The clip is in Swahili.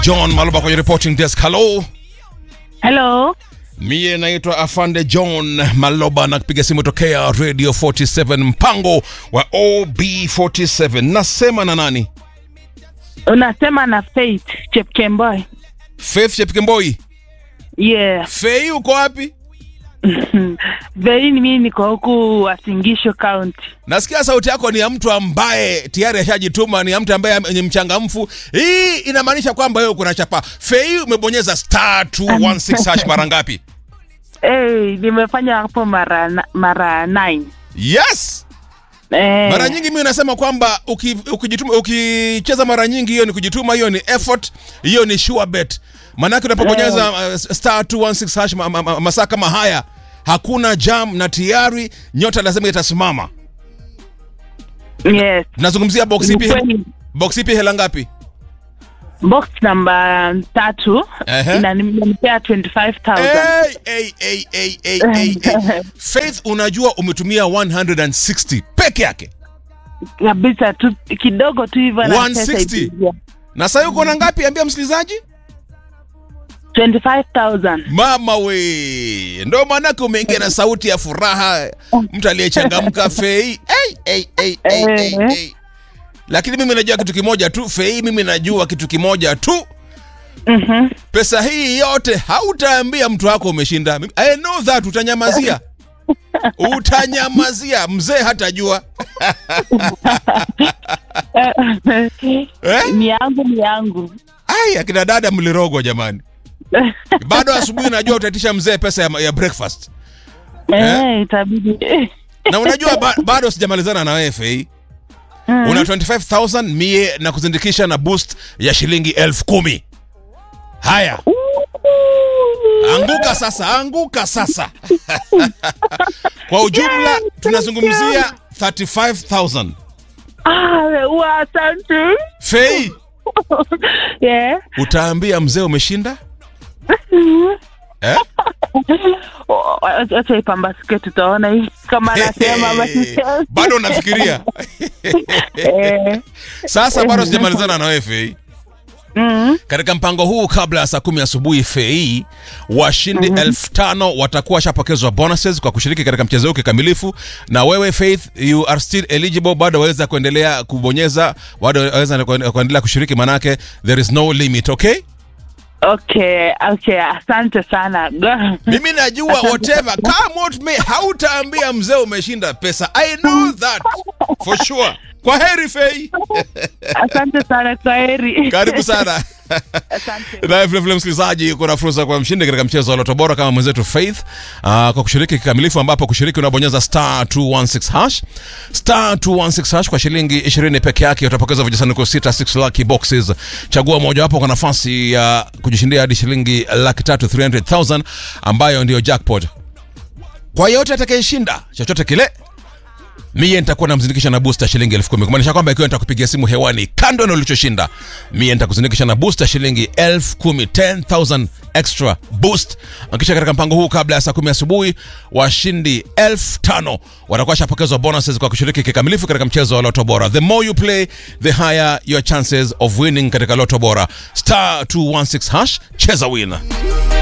John Maloba kwenye reporting desk. Hello. Hello. Mie naitwa Afande John Maloba na kupiga simu tokea Radio 47 mpango wa OB47. Nasema na nani? Unasema na Faith Chepkemboi. Faith Chepkemboi. Yeah. Fei uko wapi? Very mimi niko huku Wasingisho County. Nasikia sauti yako ni ya mtu ambaye tayari ashajituma, ni ya mtu ambaye ni mchangamfu. Hii inamaanisha kwamba wewe kuna chapa. Fei umebonyeza star 216 hash mara ngapi? Hey, nimefanya hapo mara na- mara 9. Yes. Eh. Mara nyingi mimi nasema kwamba uki- ukijituma ukicheza mara nyingi hiyo ni kujituma, hiyo ni effort, hiyo ni sure bet. Maanake unapobonyeza uh, star 216 hash ma, ma, ma, masaa kama haya hakuna jam na tayari nyota lazima itasimama. Yes. Tunazungumzia box Ni ipi? kweli. Box ipi hela ngapi? Box namba tatu Ehe. inanipea 25,000. Hey, hey, hey, hey, hey, hey, hey. Faith, unajua umetumia 160 peke yake Kabisa tu kidogo tu hivyo na 160? pesa ikiingia. na sasa uko na ngapi? Ambia msikilizaji. 25,000. Mama we, ndo maanake umeingia na sauti ya furaha, mtu aliyechangamka Fei. Hey, hey, hey, hey, hey, Eh. hey. Lakini mimi najua kitu kimoja tu Fei, mimi najua kitu kimoja tu, Mhm. pesa hii yote hautaambia mtu wako umeshinda. I know that, utanyamazia utanyamazia, mzee hatajua eh? Ni yangu ni yangu. Ai, akina dada mlirogwa jamani, bado asubuhi najua utaitisha mzee pesa ya, ya breakfast Eh, itabidi. na unajua ba, bado sijamalizana na wewe Fei. una 25000 mie na kuzindikisha na boost ya shilingi elfu kumi haya anguka sasa anguka sasa kwa ujumla tunazungumzia 35000 Ah, wa asante. fei Yeah. utaambia mzee umeshinda eh? O- o- Acha ipambasike tutaona hii kama anasema ama sisemi. bado unafikiria Eh. sasa bado sijamalizana na wewe fei Mm. katika mpango huu kabla ya saa kumi asubuhi fei washindi elfu tano watakuwa washapokezwa bonuses kwa kushiriki katika mchezo huu kikamilifu na wewe faith you are still eligible bado waweza kuendelea kubonyeza bado waweza kuendelea kushiriki manake there is no limit okay Okay, okay, asante sana. Go- mimi najua whatever come what may hautaambia mzee umeshinda pesa i know that for sure kwa heri fei Asante sana kwa heri. karibu sana Asante. naye vilevile msikilizaji kuna fursa kwa mshindi katika mchezo wa loto bora kama mwenzetu faith uh, kwa kushiriki kikamilifu ambapo kushiriki unabonyeza star 216 hash star 216 hash kwa shilingi 20 peke yake utapokeza vijisanduku sita 6 lucky boxes chagua mojawapo kwa nafasi ya kujishindia hadi shilingi laki tatu 300000 ambayo ndiyo jackpot kwa yote atakayeshinda chochote kile mie nitakuwa namzindikisha na booster shilingi elfu kumi kumaanisha kwamba ikiwa nitakupigia simu hewani kando na ulichoshinda mie nitakuzindikisha na booster shilingi elfu kumi 10000 extra boost kisha katika mpango huu kabla ya saa kumi asubuhi washindi elfu tano watakuwa shapokezwa bonuses kwa kushiriki kikamilifu katika mchezo wa loto bora the more you play the higher your chances of winning katika loto bora star 216 hash cheza win